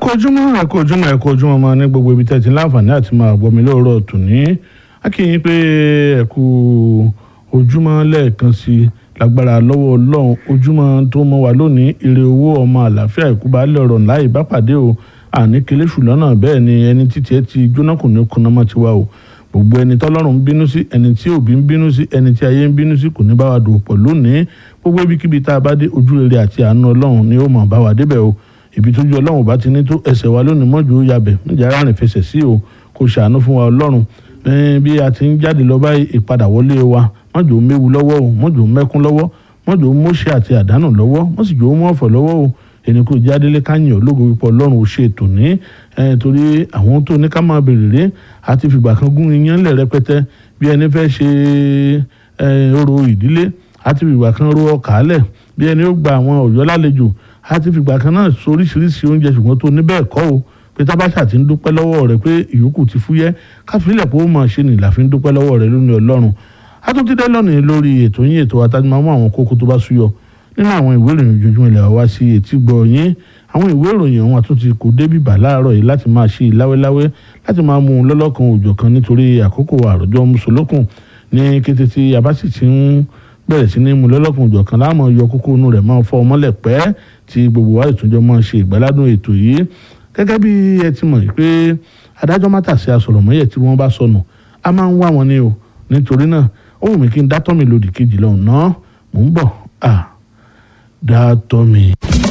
kú ojúmọ́ ẹ kú ojúmọ́ ẹ kú ojúmọ́ máa ní gbogbo ibi tẹ́tí láǹfààní àti máa gbọ́ mi lóòrọ̀ tòní á kí yín pé ẹ kú ojúmọ́ lẹ́ẹ̀kan sí i lágbára lọ́wọ́ ọlọ́run ojúmọ́ tó mọ́ wa lónìí ire owó ọmọ àlàáfíà ìkúbalẹ̀ ọ̀rọ̀ láì bá pàdé o àní kele ṣùlọ́nà bẹ́ẹ̀ ni ẹni títí ẹ ti jóná kò ní kuná mọ́ tiwa o gbogbo ẹni tọ́lọ́run ń bínú sí ẹni tí òbí ń bínú sí ẹni tí ayé ń bínú sí kò ní bá wa dùn pọ̀ lónìí gbogbo ibikíbi tá a bá dé ojú rere àti àánú ọlọ́run ni ó mọ̀ bá wa débẹ̀ o ibi tójú ọlọ́run bá ti ní tó ẹsẹ̀ wa lónìí mọ́jú yabẹ̀ níjà rárìn fẹsẹ̀ sí o kò ṣàánú fún wa ọlọ́run bí a ti ń jáde lọ báyìí ìpadà wọlé wa mọ́jọ́ méwu lọ́wọ́ o mọ́jọ́ mẹ́kún lọ́wọ́ mọ́jọ́ mọ́ṣẹ́ àti àdánù lọ́wọ́ mọ́sìjọ́ mọ́ọ̀fọ̀ lọ́wọ́ o ẹni kò jádélé káyìn ológo wípé ọlọ́run ò ṣe ètò ní torí àwọn tó ní ká máa bèrè ré àti fìgbà kan gún iyán lẹ̀ rẹpẹtẹ bí ẹni fẹ́ ṣe orò ìdílé àti fìgbà kan ro ọkà lẹ̀ bí ẹni ó gba àwọn ọ̀yọ́ lálejò àti fìgbà kan náà soríṣiríṣi oúnjẹ ṣùgbọ́n tó níbẹ̀ kọ́ o pé tábàṣà ti ń dúpẹ́ lọ́wọ́ rẹ̀ pé ìyókù ti fúyẹ́ káfílẹ̀ pé ó mọ̀ ṣe nìlà fi ń dúpẹ́ lọ́wọ́ rẹ̀ lónìí ọlọ́run àtúntìdẹ́ lónìí lórí ètò yín ètò àtàjùmọ̀ mú àwọn kókó tó bá súyọ nínú àwọn ìwé ìròyìn ojoojúmọ́ ilẹ̀ wá sí etí gbọ́ yín àwọn ìwé ìròyìn ọ̀hún àtúntì kò débì bà láàárọ̀ yìí láti máa ṣe láwẹ́láwẹ́ láti máa mú un lọ́lọ́kan òjọ̀ kan nítorí àkókò àròjọ mùsùlùkùn ní kété tí a bá sì ti ń bẹ̀rẹ̀ sí ní mú lọ́lọ́kan òjọ̀ kan láàmú yọ kókó inú rẹ̀ máa fọ́ ọmọlẹ̀ pẹ́ tí gbogbo wa ìtúnjọ máa ṣe ìgbàládùn ètò yìí gẹ́gẹ́ bí ẹ ti mọ̀ pé adájọ́ mátàsí asọ̀rọ̀mọ́yẹ̀ tí wọ́n bá sọnù a máa ń wá wọn ni o nítorí náà ó wù mí kí n dátọ́ mi lòdì kejì lọ́hùn náà mò ń bọ̀ ah dátọ́ mi.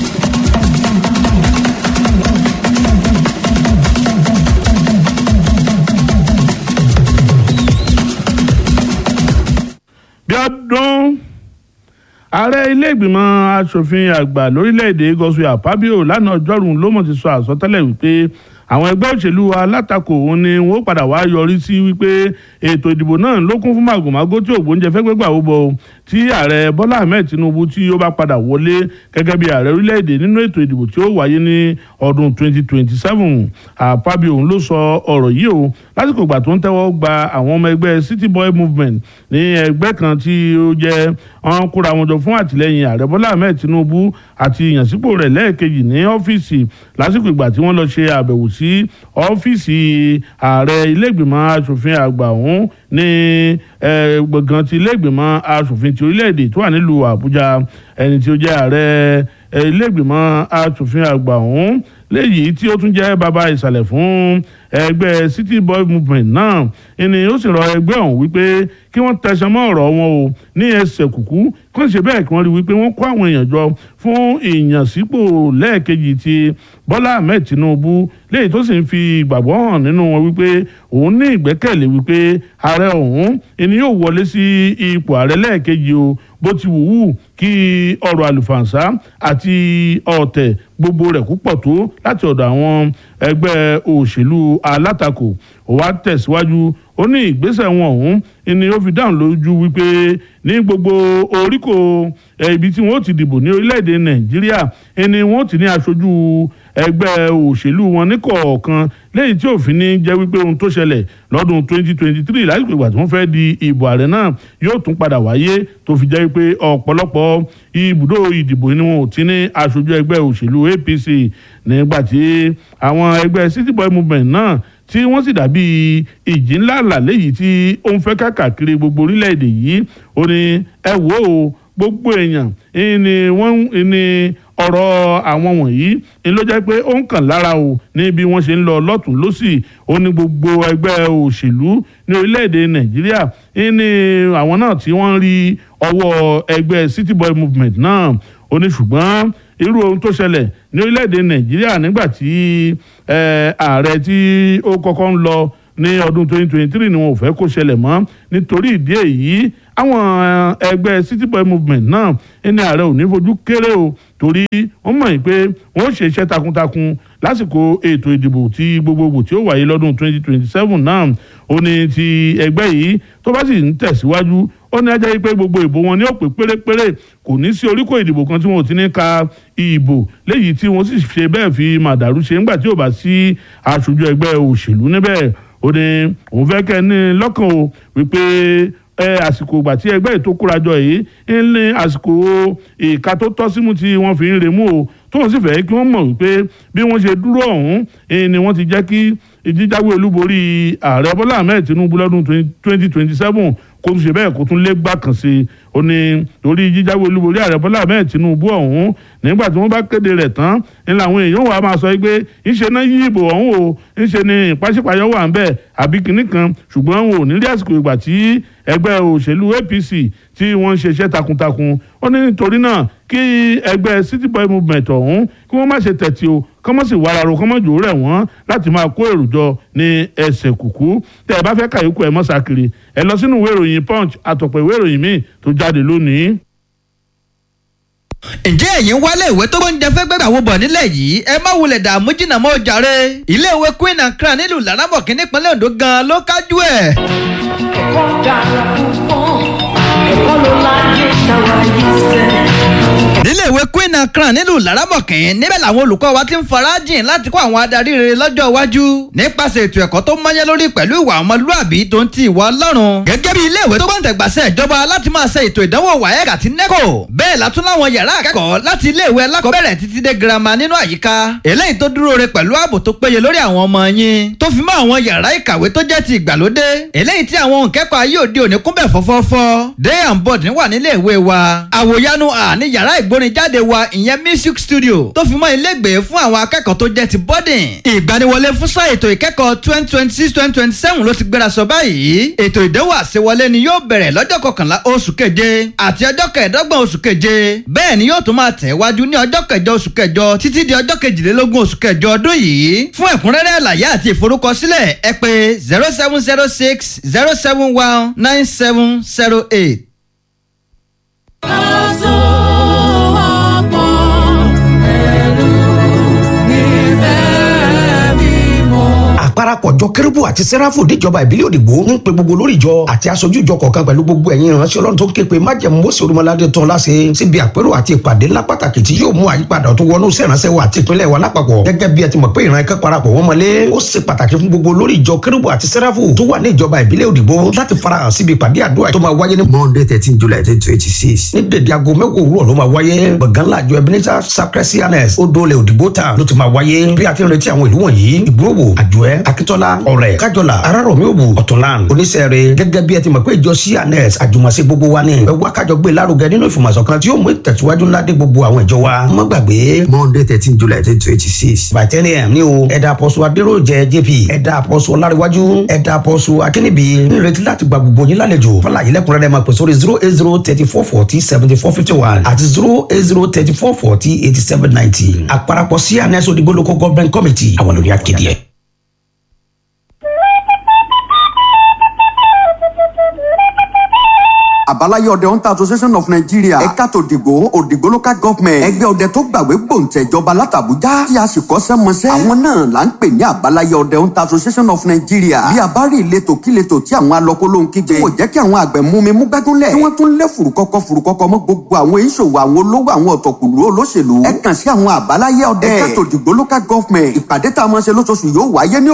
bí ọdún ààrẹ ilé ìgbìmọ̀ asòfin àgbà lórílẹ̀‐èdè Godswill Akpabio lánàá ọjọ́rùú ló mọ̀ ti sọ àsọtẹ́lẹ̀ wípé àwọn ẹgbẹ́ òṣèlú alátakò òun ni wọ́n padà wá yọrí sí wípé ètò ìdìbò náà ló kún fún màgòmágó tí ògbóúnjẹ fẹ́ gbégbà ó bọ̀ tí ààrẹ Bọ́lá Ahmed Tinubu tí ó bá padà wọlé gẹ́gẹ́ bí ààrẹ orílẹ̀-èdè nínú ètò ìdìbò tí ó wáyé ní ọdún 2027 Akpabio òun ló sọ ọ̀rọ̀ yìí o lásìkò ìgbà tó ń tẹ́wọ́ gba àwọn ọmọ ẹgbẹ́ City Boy Movement ní ẹgbẹ́ kan tí ó jẹ́ wọn kóra wọn jọ fún àtìlẹ́yìn ààrẹ Bọ́lá Ahmed Tinubu àti ìyànsípò rẹ̀ lẹ́ẹ̀kejì ní ọ́fíìsì lásìkò ìgbà tí wọ́n lọ ṣe àbẹ̀wò sí ọ́fíìsì ààrẹ ilé-ìgbìmọ̀ asòfin àgbà ọ̀hún ní gbọ̀ngàn ti ilé-ìgbìmọ̀ asòfin ti orílẹ̀-èdè tó wà nílùú Àbújá ẹni tí ó jẹ́ ààrẹ ilé-ìgbìmọ̀ asòfin àgbà ọ̀hún léyìí tí ó tún jẹ́ bàbá ìsàlẹ̀ fún ẹgbẹ́ City Boy Movement náà ẹni ó sì rọ ẹgbẹ́ ọ̀hún wípé kí wọ́n tẹsán mọ́ ọ̀rọ̀ wọn o ní ẹsẹ̀ kùkú kí wọ́n ṣe bẹ́ẹ̀ kí wọ́n rí wípé wọ́n kó àwọn èèyàn jọ fún ìyànsípò lẹ́ẹ̀kejì ti Bọ́lá Ahmed Tinubu léyìí tó sì ń fi ìgbàgbọ́ hàn nínú wọn wípé òun ní ìgbẹ́kẹ̀lé wípé ààrẹ ọ̀hún ẹni yóò wọlé sí ipò ààrẹ lẹ́ẹ̀kejì o bó ti wù wù kí ọ̀rọ̀ àlùfànṣá àti ọ̀tẹ̀ gbogbo rẹ̀ púpọ̀ tó láti ọ̀dọ̀ àwọn ẹgbẹ́ òṣèlú alátakò ó wá tẹ̀síwájú ó ní ìgbésẹ̀ wọn ọ̀hún ni ó fi dáhùn lójú wípé ní gbogbo oríkò ibi tí wọ́n ti dìbò ní orílẹ̀-èdè nàìjíríà ni wọ́n ti ní aṣojú ẹgbẹ́ òṣèlú wọn ní kọ̀ọ̀kan lẹ́yìn tí òfin ní jẹ́ wípé ohun tó ṣẹlẹ̀ lọ́dún 2023 lásìkò ìgbà tí wọ́n fẹ́ di ìbò ààrẹ náà yóò tún padà wáyé tó fi jẹ́ wípé ọ̀pọ̀lọpọ̀ ibùdó ìdìbò ni wọn ò ti ní aṣojú ẹgbẹ́ òṣèlú APC nígbà tí àwọn ẹgbẹ́ City Boy Movement náà tí wọ́n sì dàbí ìjì ńlá ńlá léyìí tí ó ń fẹ́ káàkiri gbogbo orílẹ̀-èdè yìí ó ní ẹ wò ó gbogbo èèyàn ni wọ́n ní ọ̀rọ̀ àwọn wọ̀nyí ni ló jẹ́ pé ó ń kàn lára o ní bí wọ́n ṣe ń lọ lọ́tún lọ́sì ó ní gbogbo ẹgbẹ́ òṣèlú ní orílẹ̀-èdè nàìjíríà ní àwọn náà tí wọ́n ń rí ọwọ́ ẹgbẹ́ City Boy Movement náà ó ní ṣùgbọ́n irú ohun tó ṣẹlẹ̀ ní orílẹ̀-èdè nàìjíríà nígbà tí ààrẹ tí ó kọ́kọ́ ń lọ ní ọdún 2023 ni wọn ò fẹ́ kó ṣẹlẹ̀ mọ́ nítorí ìdí èyí àwọn ẹgbẹ́ City Boy Movement náà ẹni ààrẹ ò ní fojú kéré o torí wọ́n mọ̀ pé wọ́n ṣe iṣẹ́ takuntakun lásìkò ètò ìdìbò tí gbogbogbò tí ó wáyé lọ́dún 2027 náà ó ní ti ẹgbẹ́ yìí tó bá sì ń tẹ̀síwájú ó ní ajá yìí pé gbogbo ìbò wọn ní ó pé pérépéré kò ní sí oríkò ìdìbò kan tí wọn ò ti ní ka ìbò léyìí tí wọ́n sì ṣe bẹ́ẹ̀ fi màdàrú ṣe ńgbà tí ò bá sí aṣojú ẹgbẹ́ òṣèlú níbẹ̀ ó ní òun fẹ́ kẹ́ ní lọ́kàn o wípé ẹ àsìkò ìgbà tí ẹgbẹ́ ètò kórajọ yìí ń ní àsìkò ìka tó tọ́ símú tí wọ́n fi ń remú o tóun sì fẹ́ kí wọ́n mọ̀ wípé bí wọ́n ṣe dúró ọ̀hún ni wọ́n ti jẹ́ kí ìjíjáwé olúborí ààrẹ bọ́lá ahmed tinubu lọ́dún twenty twenty seven kó tún ṣe bẹ́ẹ̀ kó tún lé gbà kàn sí i ó ní torí jíjáwé olúborí ààrẹ bọ́lá ahmed tinubu ọ̀hún nígbà tí wọ́n bá kéde rẹ̀ tán ní làwọn èèyàn wà máa sọ pé ńṣe náà yí ìbò ọ̀hún o ńṣe ni ìpàṣípàyọ́ wà ń bẹ̀ àbí kìnnì kan ṣùgbọ́n wọn ò ní rí àsìkò ìgbà tí ẹgbẹ́ òṣèlú apc tí wọ́n ń ṣe iṣẹ́ takuntakun ó ní nítorí náà kí ẹgbẹ́ city boy movement ọ̀hún kí wọ́n má ṣe tẹ̀tì o kọ́mọ́ sì wàrà ro kọ́mọ́ jò rẹ̀ wọ́n láti máa kó èrò jọ ní ẹsẹ̀ kùkú tẹ́ ẹ bá fẹ́ kàyókù ẹ mọ́ sàkiri ẹ lọ sínú ìwé ìròyìn punch àtọ̀pọ̀ ìwé ìròyìn míì tó jáde lónìí. ǹjẹ́ ẹ̀yin wálé ìwé tó gbóúnjẹ fẹ́ gbẹ́gbà wo bọ̀ nílẹ̀ yìí ẹ má wulẹ̀ dààmú jìnnà mọ́ jàre iléèwé Queen and Crown nílùú Laramọ̀kì nípínlẹ̀ Ondo gan-an ló kájú ẹ̀. ẹ̀kọ́ dára púpọ̀ ẹ̀kọ́ ló láyé táwa yìí sẹ́. níléèwé Queen and Crown nílùú Laramọ̀kì níbẹ̀ làwọn olùkọ́ wa ti ń farajìn láti kó àwọn adarí rere lọ́jọ́ iwájú nípasẹ̀ ètò ẹ̀kọ́ tó mọ́yẹ́ lórí pẹ̀lú ìwà ọmọlúàbí tó ń ti ìwà Ọlọ́run gẹ́gẹ́ bí iléèwé tó gbọ́ǹtẹ̀gbàsẹ̀ ìjọba láti máa ṣe ètò ìdánwò WAEC àti NECO bẹ́ẹ̀ látún láwọn yàrá akẹ́kọ̀ọ́ láti iléèwé alákọ̀ọ́bẹ̀rẹ̀ títí dé girama nínú àyíká eléyìí tó dúró re pẹ̀lú ààbò tó péye lórí àwọn ọmọ yín tó fi mọ́ àwọn yàrá ìkàwé tó jẹ́ ti ìgbàlódé eléyìí tí àwọn òǹkẹ́kọ̀ọ́ ayé òde òní kúnbẹ̀ fọ́fọ́fọ́ day and board wà nílé ìwé wa àwòyanu à ní yàrá ìgbórinjáde wa ìyẹn music studio tó fi mọ́ ilégbèé fún àwọn akẹ́kọ̀ọ́ tó jẹ́ ti boarding ìgbaniwọlé fún sáà ètò ìkẹ́kọ̀ọ́ twenty twenty six twenty twenty seven ló ti gbéra sọ báyìí ètò ìdánwò àṣewọlé ni yóò bẹ̀rẹ̀ lọ́jọ́ kọkànlá oṣù keje àti ọjọ́ kẹẹ̀ẹ́dọ́gbọ̀n oṣù keje bẹ́ẹ̀ ni yóò tún máa tẹ̀ wájú ní ọjọ́ kẹjọ oṣù kẹjọ títí di ọjọ́ kejìlélógún oṣù kẹjọ ọdún yìí fún ẹ̀kúnrẹ́rẹ́ àlàyé àti ìforúkọsílẹ̀ ẹ pè zero seven zero six zero seven one nine seven zero eight. àparapọ̀jọ kérúbù àti sẹ́ráfù níjọba ìbílẹ̀ òdìgbò ń pe gbogbo lórí ìjọ àti aṣojú ìjọ kọ̀ọ̀kan pẹ̀lú gbogbo ẹ̀yin ìránṣẹ́ ọlọ́run tó ń ké pe májẹ̀mú mọ́sí olúmọládé tán láṣẹ síbi àpérò àti ìpàdé ńlá pàtàkì tí yóò mú àyípadà tó wọnú sẹ́ránṣẹ́ wa àti ìpínlẹ̀ wa lápapọ̀ gẹ́gẹ́ bí ẹ ti mọ̀ pé ìran ẹ̀kẹ́ parapọ̀ wọ́n mọ́lé ó ṣe pàtàkì fún gbogbo lórí ìjọ kérúbù àti sẹ́ráfù tó wà ní ìjọba ìbílẹ̀ òdìgbò láti farahàn síbi ìpàdé àdúrà tó máa wáyé ní monday thirteen july twenty twenty six ní dèdè aago mẹ́wàá òwúrọ̀ ló máa wáyé gbọ̀ngàn láàjọ ebenezer sacristianes odòlè òdìgbò town ló ti máa wáyé bí a ti ń retí àwọn ìlú wọ̀nyí ìgbòho àjọẹ́ akíntọ́lá ọ̀rẹ́ kájọlá arárọ̀mí òbù ọ̀túnlán oníṣẹ́rẹ́ gẹ́gẹ́ bí ẹ ti mọ̀ pé ìjọ cns àjùmọ̀ṣe gbogbo wa ni ẹ wá kájọ gbé lárugẹ nínú ìfọ̀mọ̀sọ̀ kan tí yóò mú ìtẹ̀síwájú ńlá dé gbogbo àwọn ìjọ wa má gbàgbé monday thirteen july twenty twenty six by ten a.m. ní o ẹ̀dà àpọ̀sù adéròjẹ jp ẹ̀dà àpọ̀sù ọláríwájú ẹ̀dà àpọ̀sù akínníbi nírètí láti gba gbogbo yín lálejò fọláyé lẹ́kùnrẹ́rẹ́ máa pè sórí zero eight zero thirty four forty seventy four fifty one àti zero eight zero thirty four forty eighty seven ninety àparapọ̀ cns odigbo local government committee àwọn lórí akéde ẹ̀. àbáláyé ọdẹ hunter association of nigeria ẹ̀ka tòdìgbò òdìgbò local government ẹgbẹ́ ọdẹ tó gbàwé gbòǹtẹ̀jọba látàbújá tí a sì kọ́ṣẹ́ mọṣẹ́ àwọn náà là ń pè ní àbáláyé ọdẹ hunter association of nigeria bí a bá rí ìletò kíletò tí àwọn alọ́kólóhùn kígbe tí kò jẹ́ kí àwọn àgbẹ̀ mú mi mú gbẹ́gúnlẹ̀ tí wọ́n tún lé fùrùkọ́kọ́ fùrùkọ́kọ́ mọ́ gbogbo àwọn ìṣòwò àwọn olówó àwọn ọ̀tọ̀kùlú olóṣèlú ẹ kàn sí àwọn àbáláyé ọdẹ ẹ̀ka tòdìgbò local government ìpàdé tá a máa ṣe lóṣooṣù yóò wáyé ní